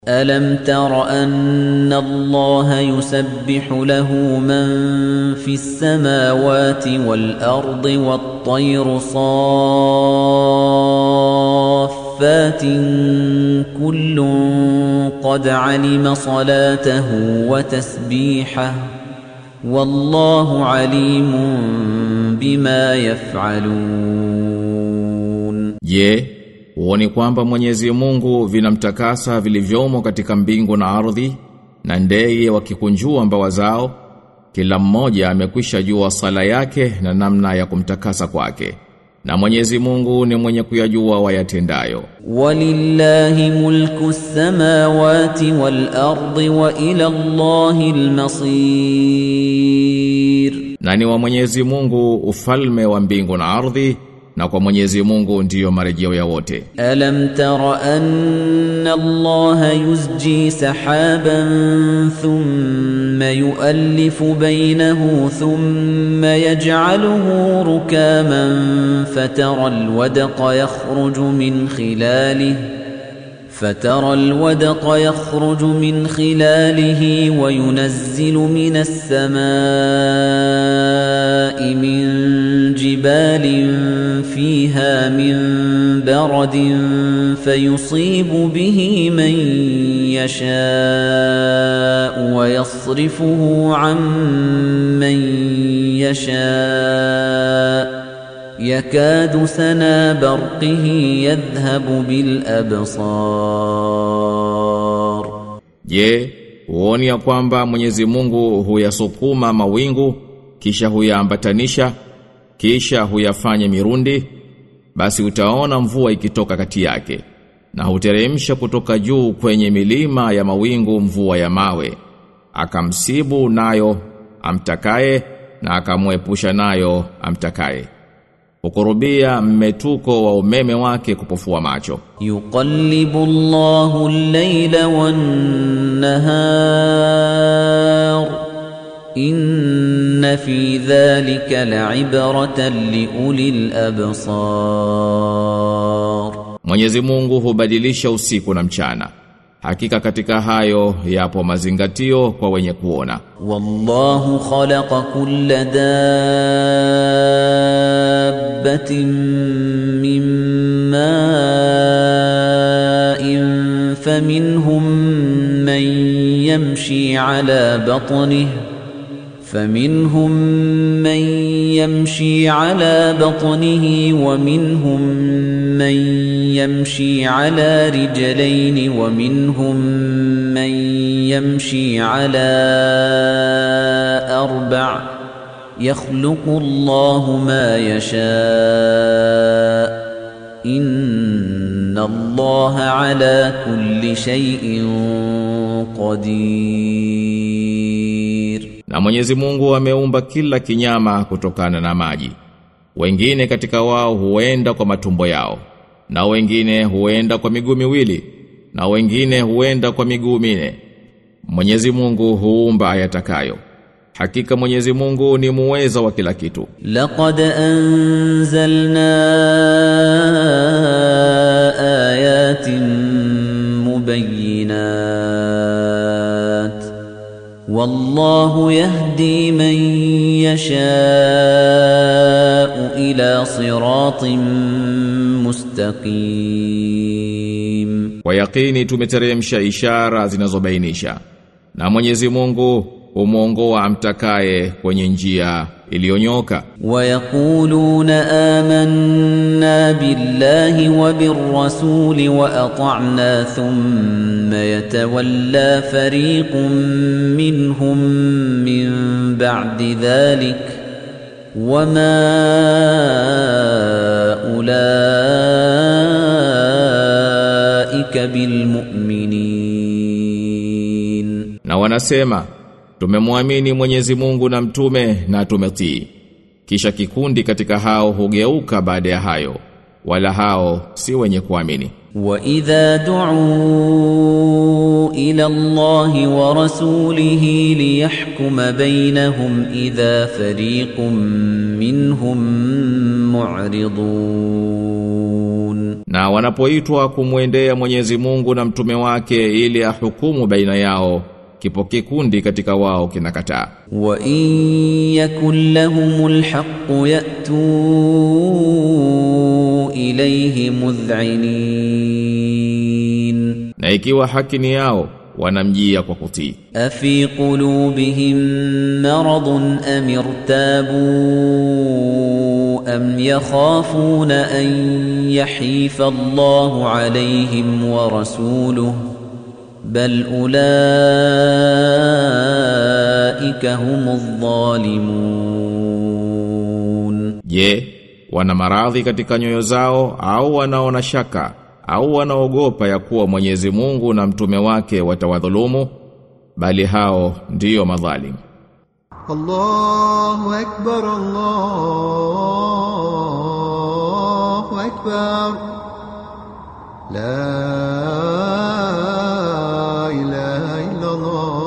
ألم تر أن الله يسبح له من في السماوات والأرض والطير صافات كل قد علم صلاته وتسبيحه والله عليم بما يفعلون Je, huoni kwamba Mwenyezi Mungu vinamtakasa vilivyomo katika mbingu na ardhi na ndege wakikunjua mbawa zao kila mmoja amekwisha jua sala yake na namna ya kumtakasa kwake na Mwenyezi Mungu ni mwenye kuyajua wayatendayo ولله ملك السماوات والأرض وإلى الله المصير na ni wa Mwenyezi Mungu ufalme wa mbingu na ardhi na kwa Mwenyezi Mungu ndiyo marejeo ya wote ألم تر أن الله يزجي سحابا ثم يؤلف بينه ثم يجعله ركاما فترى الودق يخرج من خلاله فترى الودق يخرج من خلاله وينزل من السماء من جبال فيها من برد فيصيب به من يشاء ويصرفه عن من يشاء يكاد سنا برقه يذهب بالأبصار Je, huoni ya kwamba Mwenyezi Mungu huyasukuma mawingu kisha huyaambatanisha kisha huyafanya mirundi basi utaona mvua ikitoka kati yake na huteremsha kutoka juu kwenye milima ya mawingu mvua ya mawe akamsibu nayo amtakaye na akamwepusha nayo amtakaye hukurubia mmetuko wa umeme wake kupofua macho يقلب الله الليل والنهار إن في ذلك لعبرة لأولي الأبصار Mwenyezi Mungu hubadilisha usiku na mchana hakika katika hayo yapo mazingatio kwa wenye kuona والله خلق كل دابة من ماء فمنهم من يمشي على بطنه فمنهم من يمشي على بطنه ومنهم من يمشي على رجلين ومنهم من يمشي على أربع يخلق الله ما يشاء إن الله على كل شيء قدير Na Mwenyezi Mungu ameumba kila kinyama kutokana na maji. Wengine katika wao huenda kwa matumbo yao, na wengine huenda kwa miguu miwili, na wengine huenda kwa miguu mine. Mwenyezi Mungu huumba ayatakayo. Hakika Mwenyezi Mungu ni muweza wa kila kitu. لقد أنزلنا آيات مبينات والله يهدي من يشاء إلى صراط مستقيم Kwa yakini tumeteremsha ishara zinazobainisha. Na Mwenyezi Mungu humuongoa amtakaye kwenye njia iliyonyoka. ويقولون آمنا بالله وبالرسول وأطعنا ثم يتولى فريق منهم من بعد ذلك وما أولئك بالمؤمنين Na wanasema tumemwamini Mwenyezi Mungu na mtume na tumetii. Kisha kikundi katika hao hugeuka baada ya hayo, wala hao si wenye kuamini. وإذا دعوا إلى الله ورسوله ليحكم بينهم إذا فريق منهم معرضون Na wanapoitwa kumwendea Mwenyezi Mungu na mtume wake ili ahukumu baina yao, kipo kikundi katika wao kinakataa. وإن يكن لهم الحق يأتوا إليه مذعنين Na ikiwa haki ni yao, wanamjia kwa kutii. أفي قلوبهم مرض أم ارتابوا أم يخافون أن يحيف الله عليهم ورسوله بل أولئك هم الظالمون Je, wana maradhi katika nyoyo zao au wanaona shaka au wanaogopa ya kuwa Mwenyezi Mungu na mtume wake watawadhulumu? Bali hao ndiyo madhalim. الله أكبر الله أكبر لا إله إلا الله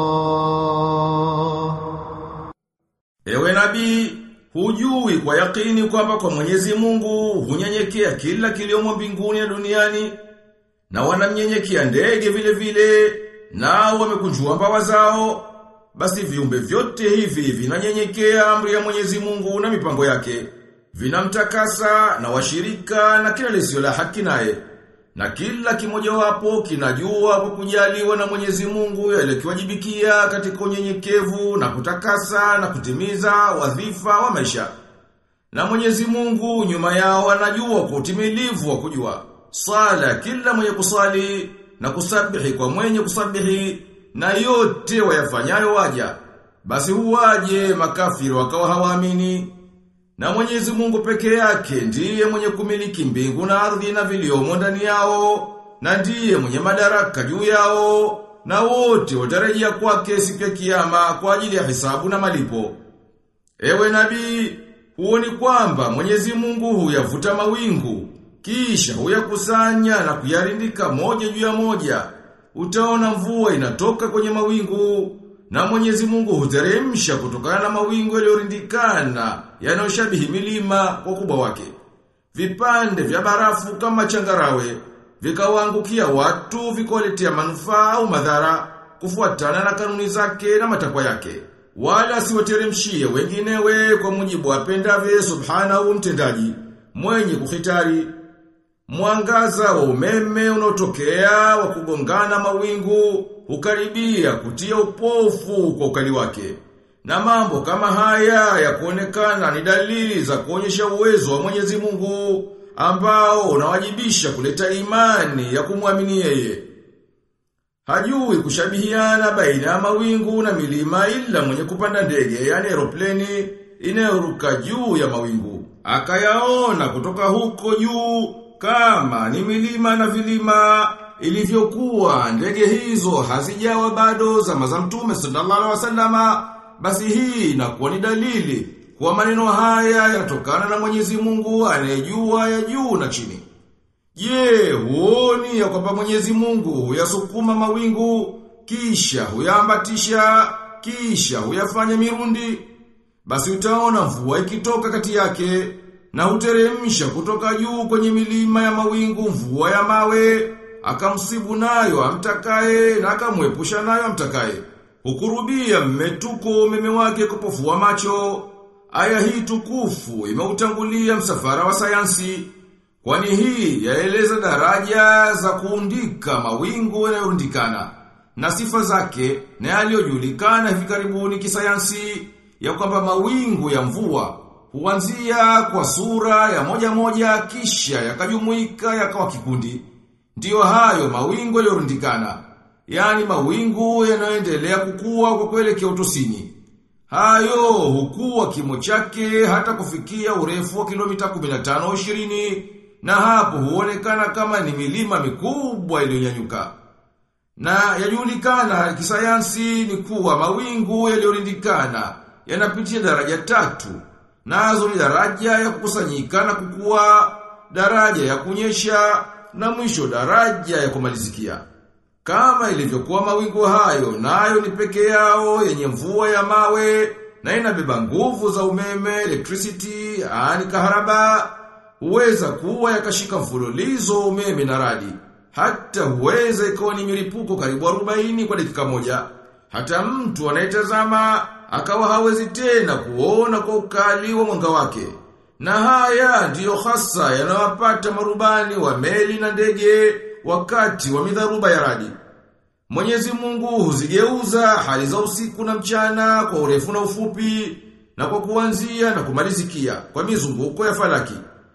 Ewe nabii, hujui kwa yakini kwamba kwa Mwenyezi Mungu hunyenyekea kila kiliomo mbinguni na duniani na wanamnyenyekea ndege vile vile nao wamekunjua mbawa zao basi viumbe vyote hivi vinanyenyekea amri ya Mwenyezi Mungu na mipango yake vinamtakasa na washirika na kila lisio la haki naye na kila kimojawapo kinajua kwa kujaliwa na Mwenyezi Mungu yale kiwajibikia katika unyenyekevu na kutakasa na kutimiza wadhifa wa maisha. Na Mwenyezi Mungu nyuma yao anajua kwa utimilivu wa kujua. Sala kila mwenye kusali na kusabihi kwa mwenye kusabihi na yote wayafanyayo waja. Basi huwaje makafiri wakawa hawaamini. Na Mwenyezi Mungu peke yake ndiye mwenye kumiliki mbingu na ardhi na viliomo ndani yao, na ndiye mwenye madaraka juu yao, na wote watarejea kwake siku ya kiyama kwa ajili ya hisabu na malipo. Ewe nabii, huoni kwamba Mwenyezi Mungu huyavuta mawingu, kisha huyakusanya na kuyarindika moja juu ya moja. Utaona mvua inatoka kwenye mawingu, na Mwenyezi Mungu huteremsha kutokana na mawingu yaliyorindikana yanayoshabihi milima kwa kubwa wake. Vipande vya barafu kama changarawe vikawaangukia watu vikawaletea manufaa au madhara kufuatana na kanuni zake na matakwa yake. Wala siwateremshie wenginewe kwa mujibu apendavye subhanahu mtendaji mwenye kuhitari Mwangaza wa umeme unaotokea wa kugongana mawingu hukaribia kutia upofu kwa ukali wake. Na mambo kama haya ya kuonekana ni dalili za kuonyesha uwezo wa Mwenyezi Mungu ambao unawajibisha kuleta imani ya kumwamini yeye. Hajui kushabihiana baina ya mawingu na milima ila mwenye kupanda ndege yani aeropleni inayoruka juu ya mawingu. Akayaona kutoka huko juu kama ni milima na vilima ilivyokuwa ndege hizo hazijawa bado zama za mtume sallallahu alaihi wasallama basi hii inakuwa ni dalili kwa maneno haya yanatokana na Mwenyezi Mungu anayejua ya juu na chini. Je, huoni ya kwamba Mwenyezi Mungu huyasukuma mawingu kisha huyaambatisha kisha huyafanya mirundi basi utaona mvua ikitoka kati yake na huteremsha kutoka juu kwenye milima ya mawingu mvua ya mawe, akamsibu nayo amtakaye na akamwepusha nayo amtakaye. Hukurubia mmetuko umeme wake kupofua macho. Aya hii tukufu imeutangulia msafara wa sayansi. Kwani hii yaeleza daraja za kuundika mawingu yanayorundikana na sifa zake na yaliyojulikana hivi karibuni kisayansi ya kwamba mawingu ya mvua huanzia kwa sura ya moja moja kisha yakajumuika yakawa kikundi. Ndiyo hayo mawingu yaliyorundikana, yani mawingu yanayoendelea kukua kwa kuelekea utosini. Hayo hukua kimo chake hata kufikia urefu wa kilomita 15 20 na hapo huonekana kama ni milima mikubwa iliyonyanyuka. Na yajulikana kisayansi ni kuwa mawingu yaliyorindikana yanapitia daraja tatu nazo ni daraja ya kukusanyika na kukua, daraja ya kunyesha na mwisho daraja ya kumalizikia. Kama ilivyokuwa mawingu hayo, nayo ni peke yao yenye mvua ya mawe na inabeba nguvu za umeme, electricity, ani kaharaba, huweza kuwa yakashika mfululizo umeme na radi. Hata huweza ikawa ni milipuko karibu 40 kwa dakika moja. Hata mtu anayetazama akawa hawezi tena kuona kwa ukali wa mwanga wake. Na haya ndiyo hasa yanawapata marubani wa meli na ndege wakati wa midharuba ya radi. Mwenyezi Mungu huzigeuza hali za usiku na mchana kwa urefu na ufupi na kwa kuanzia na kumalizikia kwa mizunguko ya falaki.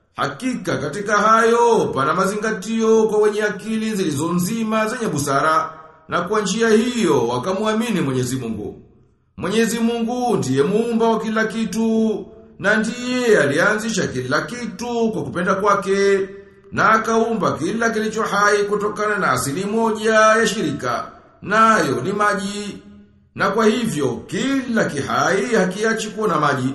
Hakika katika hayo pana mazingatio kwa wenye akili zilizo nzima zenye busara na kwa njia hiyo wakamwamini Mwenyezi Mungu. Mwenyezi Mungu ndiye muumba wa kila kitu na ndiye alianzisha kila kitu kwa kupenda kwake na akaumba kila kilicho hai kutokana na asili moja ya shirika nayo ni maji na kwa hivyo kila kihai hakiachi kuwa na maji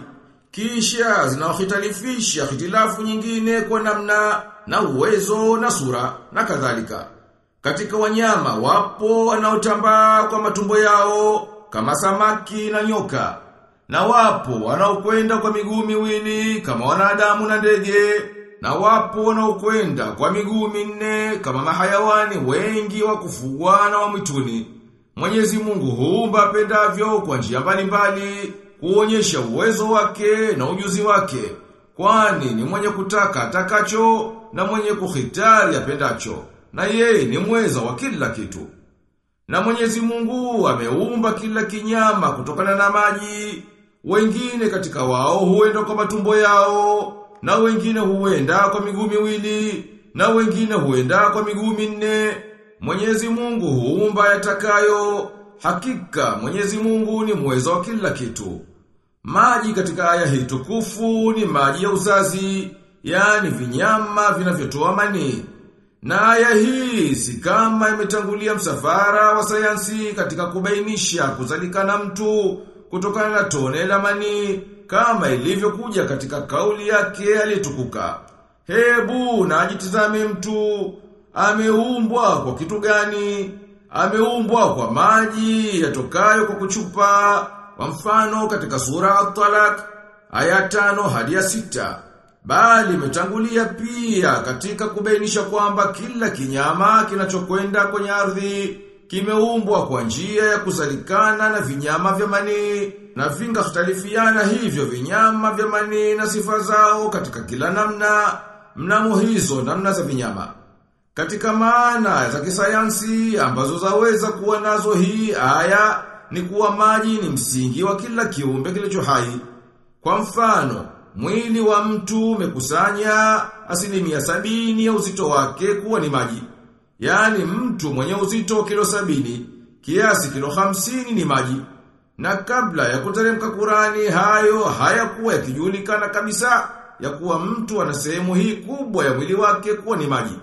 kisha zinaohitalifisha hitilafu nyingine kwa namna na uwezo na sura na kadhalika katika wanyama wapo wanaotambaa kwa matumbo yao kama samaki na nyoka na wapo wanaokwenda kwa miguu miwili kama wanadamu na ndege na wapo wanaokwenda kwa miguu minne kama mahayawani wengi wa kufugwa na wa mwituni. Mwenyezi Mungu huumba apendavyo kwa njia mbalimbali kuonyesha uwezo wake na ujuzi wake. Kwani ni mwenye kutaka atakacho na mwenye kuhitari apendacho. Na yeye ni mweza wa kila kitu. Na Mwenyezi Mungu ameumba kila kinyama kutokana na maji. Wengine katika wao huenda kwa matumbo yao na wengine huenda kwa miguu miwili, na wengine huenda kwa miguu minne. Mwenyezi Mungu huumba yatakayo, hakika Mwenyezi Mungu ni mweza wa kila kitu. Maji katika aya hii tukufu ni maji ya uzazi, yani vinyama vinavyotoa manii. Na aya hii si kama imetangulia msafara wa sayansi katika kubainisha kuzalikana mtu kutokana na tone la manii kama ilivyokuja katika kauli yake aliyetukuka. Hebu na ajitizame mtu ameumbwa kwa kitu gani? Ameumbwa kwa maji yatokayo kwa kuchupa. Kwa mfano katika sura At-Talaq aya tano hadi ya sita. Bali imetangulia pia katika kubainisha kwamba kila kinyama kinachokwenda kwenye ardhi kimeumbwa kwa njia ya kuzalikana na vinyama vya manii na vinga kutalifiana hivyo vinyama vya manii na sifa zao katika kila namna mnamo hizo namna za vinyama. Katika maana za kisayansi ambazo zaweza kuwa nazo hii aya ni kuwa maji ni msingi wa kila kiumbe kilicho hai. Kwa mfano, mwili wa mtu umekusanya asilimia sabini ya uzito wake kuwa ni maji. Yaani mtu mwenye uzito kilo sabini, kiasi kilo hamsini ni maji. Na kabla ya kuteremka Kurani hayo hayakuwa yakijulikana kabisa ya kuwa mtu ana sehemu hii kubwa ya mwili wake kuwa ni maji.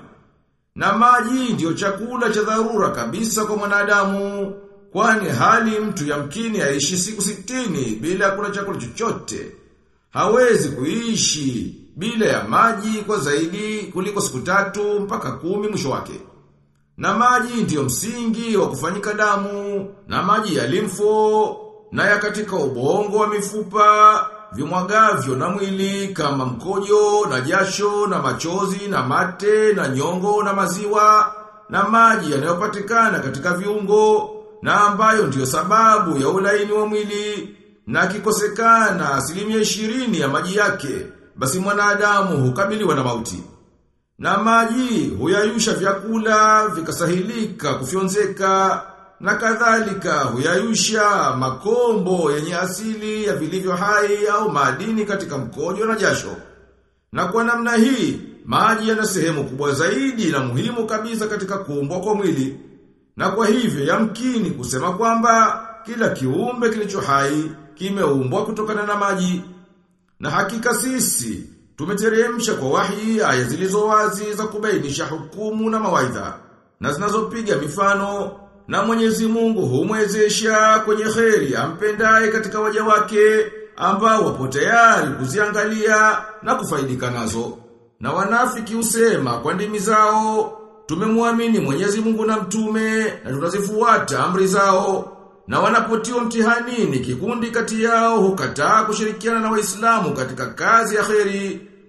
Na maji ndiyo chakula cha dharura kabisa kwa mwanadamu, kwani hali mtu yamkini aishi siku sitini bila ya kula chakula chochote. Hawezi kuishi bila ya maji kwa zaidi kuliko siku tatu mpaka kumi mwisho wake. Na maji ndiyo msingi wa kufanyika damu, na maji ya limfo, na ya katika ubongo wa mifupa, vimwagavyo na mwili kama mkojo, na jasho, na machozi, na mate, na nyongo, na maziwa, na maji yanayopatikana katika viungo, na ambayo ndiyo sababu ya ulaini wa mwili, na kikosekana asilimia ishirini ya maji yake, basi mwanadamu hukabiliwa na mauti. Na maji huyayusha vyakula vikasahilika kufyonzeka na kadhalika huyayusha makombo yenye asili ya vilivyo hai au madini katika mkojo na jasho. Na kwa namna hii maji yana sehemu kubwa zaidi na muhimu kabisa katika kuumbwa kwa mwili. Na kwa hivyo yamkini kusema kwamba kila kiumbe kilicho hai kimeumbwa kutokana na maji. Na hakika sisi Tumeteremsha kwa wahi aya zilizo wazi za kubainisha hukumu na mawaidha na zinazopiga mifano na Mwenyezi Mungu humwezesha kwenye kheri ampendaye katika waja wake ambao wapo tayari kuziangalia na kufaidika nazo. Na wanafiki usema kwa ndimi zao tumemwamini Mwenyezi Mungu na mtume na tunazifuata amri zao. Na wanapotiwa mtihanini kikundi kati yao hukataa kushirikiana na Waislamu katika kazi ya kheri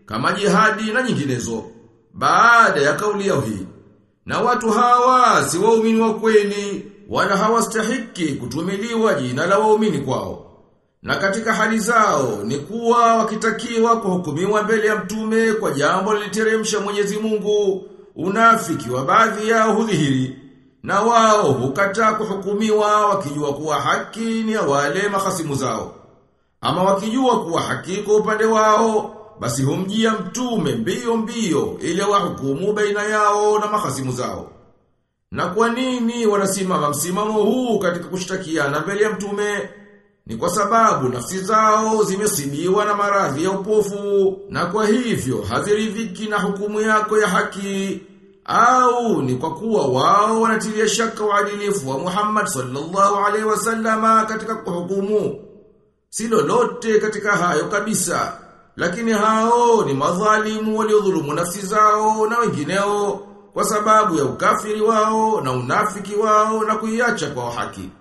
kama jihadi na nyinginezo baada ya kauli yao hii. Na watu hawa si waumini wa kweli wala hawastahiki kutumiliwa jina la waumini kwao. Na katika hali zao ni kuwa wakitakiwa kuhukumiwa mbele ya mtume kwa jambo liliteremsha Mwenyezi Mungu, unafiki wa baadhi yao hudhihiri. Na wao hukataa kuhukumiwa wakijua kuwa haki ni ya wale mahasimu zao. Ama wakijua kuwa haki kwa upande wao, basi humjia mtume mbio mbio ili wahukumu baina yao na mahasimu zao. Na kwa nini wanasimama msimamo huu katika kushtakiana mbele ya mtume? Ni kwa sababu nafsi zao zimesibiwa na maradhi ya upofu na kwa hivyo haziridhiki na hukumu yako ya haki au ni kwa kuwa wao wanatilia shaka uadilifu wa Muhammad sallallahu alaihi wasallama katika kuhukumu. Si lolote katika hayo kabisa. Lakini hao ni madhalimu waliodhulumu nafsi zao na wengineo kwa sababu ya ukafiri wao na unafiki wao na kuiacha kwa haki.